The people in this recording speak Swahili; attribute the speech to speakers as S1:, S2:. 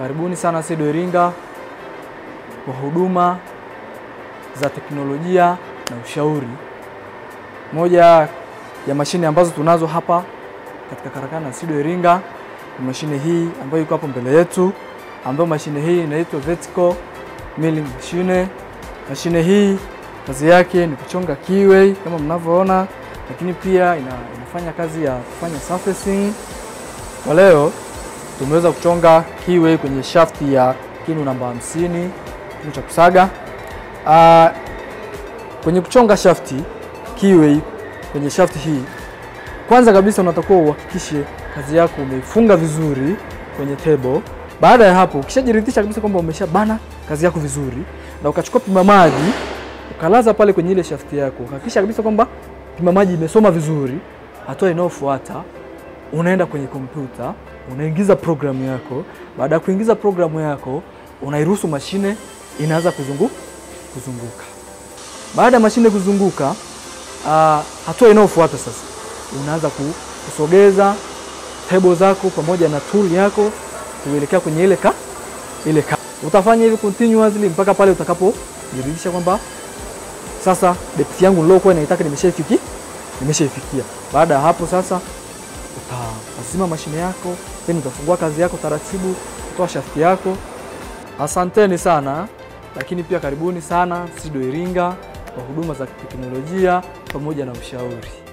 S1: Karibuni sana SIDO Iringa kwa huduma za teknolojia na ushauri. Moja ya mashine ambazo tunazo hapa katika karakana ya SIDO Iringa ni mashine hii ambayo iko hapo mbele yetu, ambayo mashine hii inaitwa vertical milling machine. Mashine hii kazi yake ni kuchonga keyway kama mnavyoona, lakini pia ina, inafanya kazi ya kufanya surfacing. Kwa leo tumeweza kuchonga keyway kwenye shafti ya kinu namba 50 kinu cha kusaga. Uh, kwenye kuchonga shafti keyway kwenye shafti hii, kwanza kabisa unatakiwa uhakikishe kazi yako umeifunga vizuri kwenye table. Baada ya hapo, ukishajiridhisha kabisa kwamba umeshabana kazi yako vizuri, na ukachukua pima maji ukalaza pale kwenye ile shafti yako, hakikisha kabisa kwamba pima maji imesoma vizuri. Hatua inayofuata unaenda kwenye kompyuta unaingiza programu yako. Baada ya kuingiza programu yako, unairuhusu mashine inaanza kuzungu, kuzunguka. Baada ya mashine kuzunguka, uh, hatua inayofuata sasa unaanza ku- kusogeza table zako pamoja na tool yako kuelekea kwenye ile ka ile ka. Utafanya hivi continuously mpaka pale utakapojiridhisha kwamba sasa depth yangu nilokuwa naitaka nimeshaifikia nimeshaifikia. Baada ya hapo sasa utazima mashine yako, then utafungua kazi yako taratibu, kutoa shafti yako. Asanteni sana, lakini pia karibuni sana SIDO Iringa kwa huduma za teknolojia pamoja na ushauri.